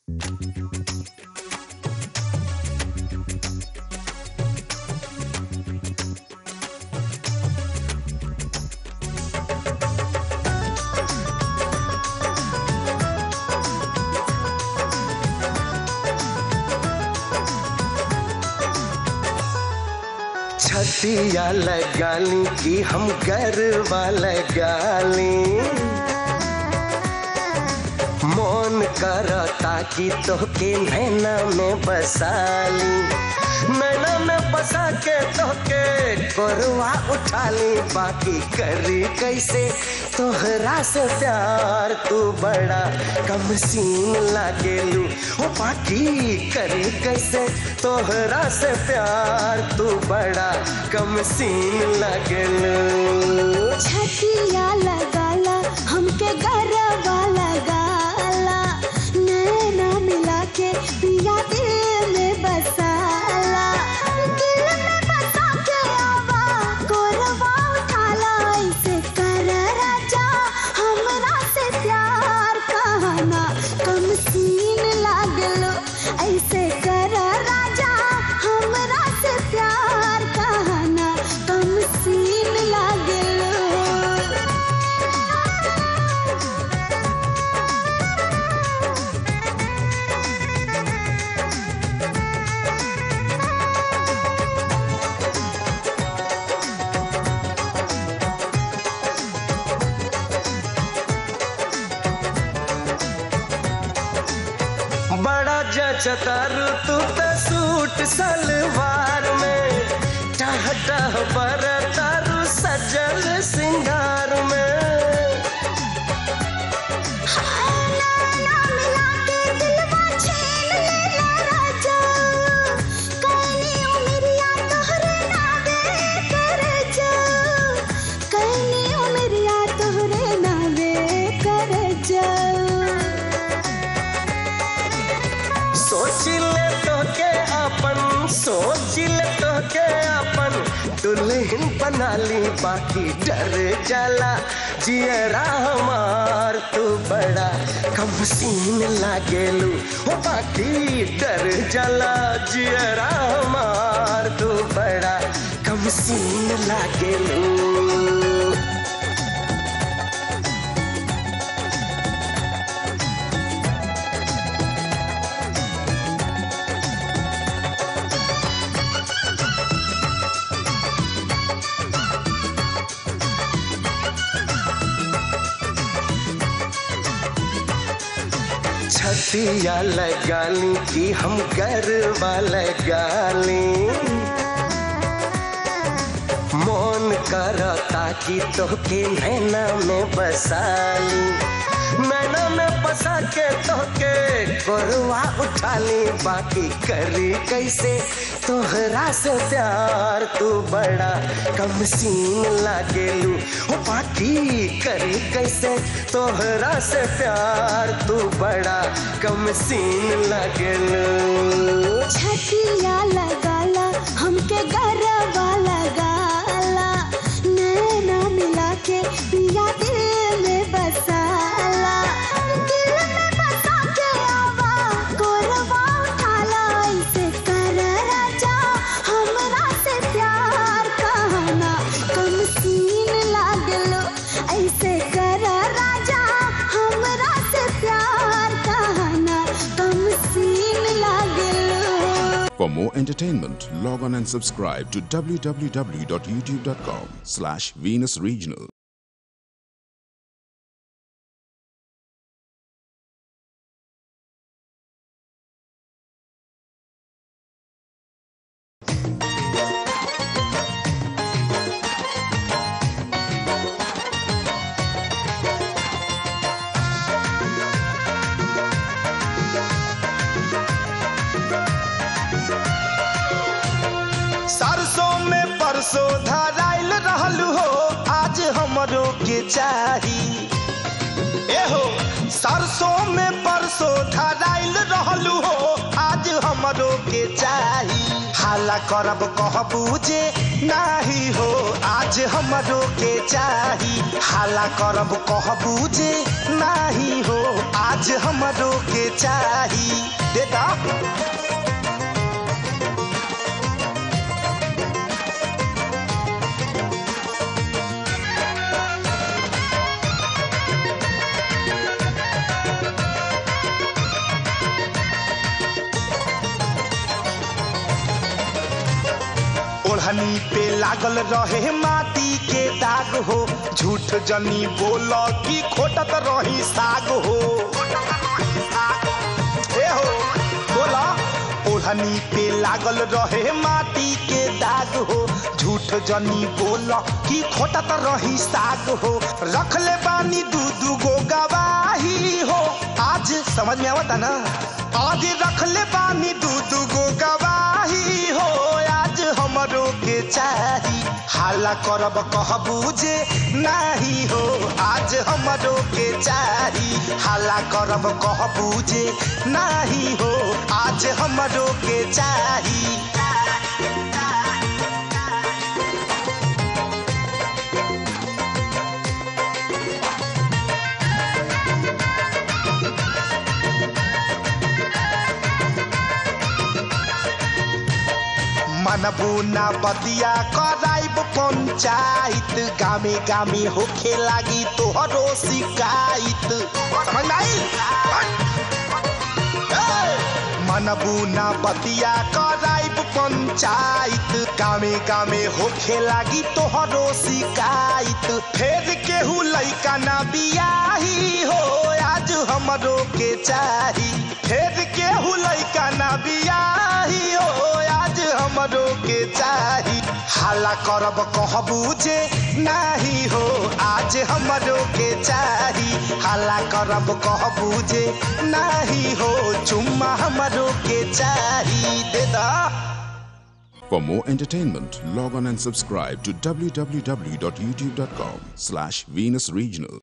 छतिया लगाली कि हम गरबा लगाली मन करता कि तोके नैना में बसाली नैना में बसा के तोके कोरवा उठाली बाकी करी कैसे तोहरा से प्यार तू बड़ा कम सीन लागेलू ओ बाकी करी कैसे तोहरा से प्यार तू बड़ा कम सीन लागेलू छतिया लगाला हमके गरबा लगाला नैना मिला के पिया दिल में बसाला दिल में बसा के आवा कोरवा उठाला ऐसे कर राजा हमरा से प्यार कहना कम सीन लागलो ऐसे कर राजा हमरा से प्यार कहना कम सीन लागलो बड़ा जचतारू तू त सूट सलवार में टह टह पर तारू सजल सिंगार में नैना मिला के दिलवा छीन लेला राजा कैनी उमरिया तोहरे नावे कर जा कैनी उमरिया तोहरे नावे कर जा सोच ले तो के अपन सोच ले तो के अपन दुल्हन बना ली बाकी डर जाला जियरा हमार तू बड़ा कम सीन लागेलू हो बाकी डर जाला जियरा हमार तू बड़ा कम सीन लागेलू छतिया लगाली कि हम गरबा लगाली मन करता कि तोके नैना में बसाली नैना में बसा के तोके गोरवा उठाली बाकी करी कैसे तोहरा से प्यार तू बड़ा कम सीन लागेलू ओ बाकी करी कैसे तोहरा से प्यार तू बड़ा कम सीन लागेलू छतिया लगाला हमके गरबा लगाला नैना मिला के पिया दिल में बसाला दिल में बसा के आवा कोरवा उठाला ऐसे कर राजा हमरा से प्यार कहना कम सीन लागलो ऐसे कर राजा हमरा से प्यार कहना कम सीन लागलो For more entertainment, log on and subscribe to www.youtube.com slash Venus Regional. सरसों में परसों धराइल रहल हो आज हमरो के चाही एहो सरसों में परसों धराइल रहल हो आज हमरो के चाही हाला करब कहबू जे नाही हो आज हमरो के चाही हाला करब कहबू जे नाही हो आज हम हमरो के चाही देता ओढ़नी पे लागल रहे माटी के दाग हो झूठ जनी बोल की खोटत रही साग हो हे हो बोला ओढ़नी पे लागल रहे माटी के दाग हो झूठ जनी बोल की खोटत रही साग हो रख ले बानी दू दू गो गवाही हो आज समझ में आवता ना आज रख ले बानी दू दू गो गवाही हो आज हमरो के चाही हाला करब कहबू जे नाही हो आज हमरो के चाही हाला करब कहबू जे नाही हो आज हमरो के चाही मनबू ना बतिया कराइब पंचायत गामे गामे होखे लागी तोहरो शिकायत समझ में आई? ए, मनबू ना बतिया कराइब पंचायत गामे गामे होखे लागी तोहरो शिकायत फेर केहू लइका ना बियाही हो आज हमरो के चाही फेर केहू लइका ना बियाही हो आज हमरो के चाही हाला करब कहबू जे नाही हो आज हमरो के चाही हाला करब कहबू जे नाही हो चुम्मा हमरो के चाही दे दा For more entertainment, log on and subscribe to www.youtube.com slash Venus Regional.